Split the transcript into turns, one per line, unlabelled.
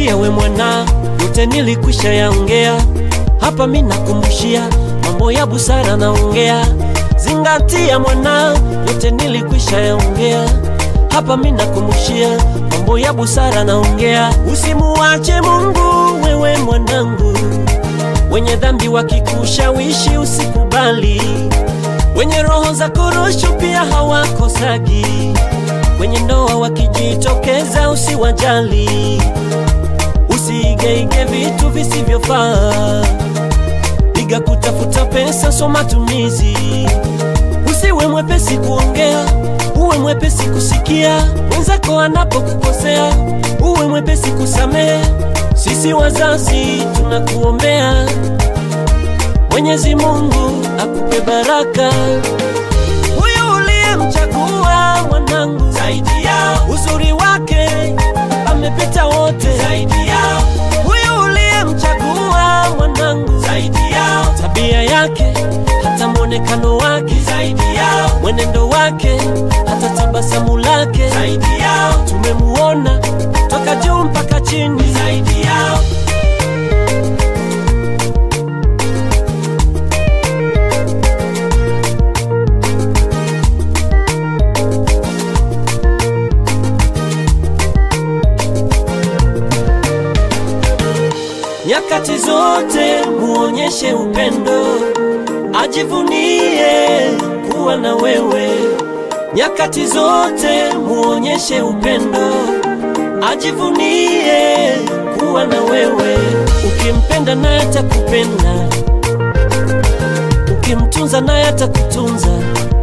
Zingatia we mwana, yote nilikwisha yaongea hapa, mi nakumbushia mambo ya busara naongea. Zingatia mwana, yote nilikwisha yaongea hapa, mi nakumbushia mambo ya busara naongea. Usimuache Mungu wewe mwanangu, wenye dhambi wakikushawishi usikubali, wenye roho za korosho pia hawakosagi, wenye ndoa wakijitokeza usiwajali, usiigeige vitu visivyofaa, piga kutafuta pesa, so matumizi. Usiwe mwepesi kuongea, uwe mwepesi kusikia mwenzako anapokukosea, uwe mwepesi kusamehe. Sisi wazazi tunakuombea, Mwenyezi Mungu akupe baraka. Huyu uliyemchagua mwanangu, zaidi yao uzuri wake amepita wote, zaidi yao huyu uliyemchagua mwanangu, zaidi yao tabia yake hata mwonekano wake, zaidi yao mwenendo wake hata tabasamu lake, zaidi yao tumemuona toka juu mpaka chini, zaidi yao Nyakati zote muonyeshe upendo, ajivunie kuwa na wewe. Nyakati zote muonyeshe upendo, ajivunie kuwa na wewe. Ukimpenda naye atakupenda, ukimtunza naye atakutunza.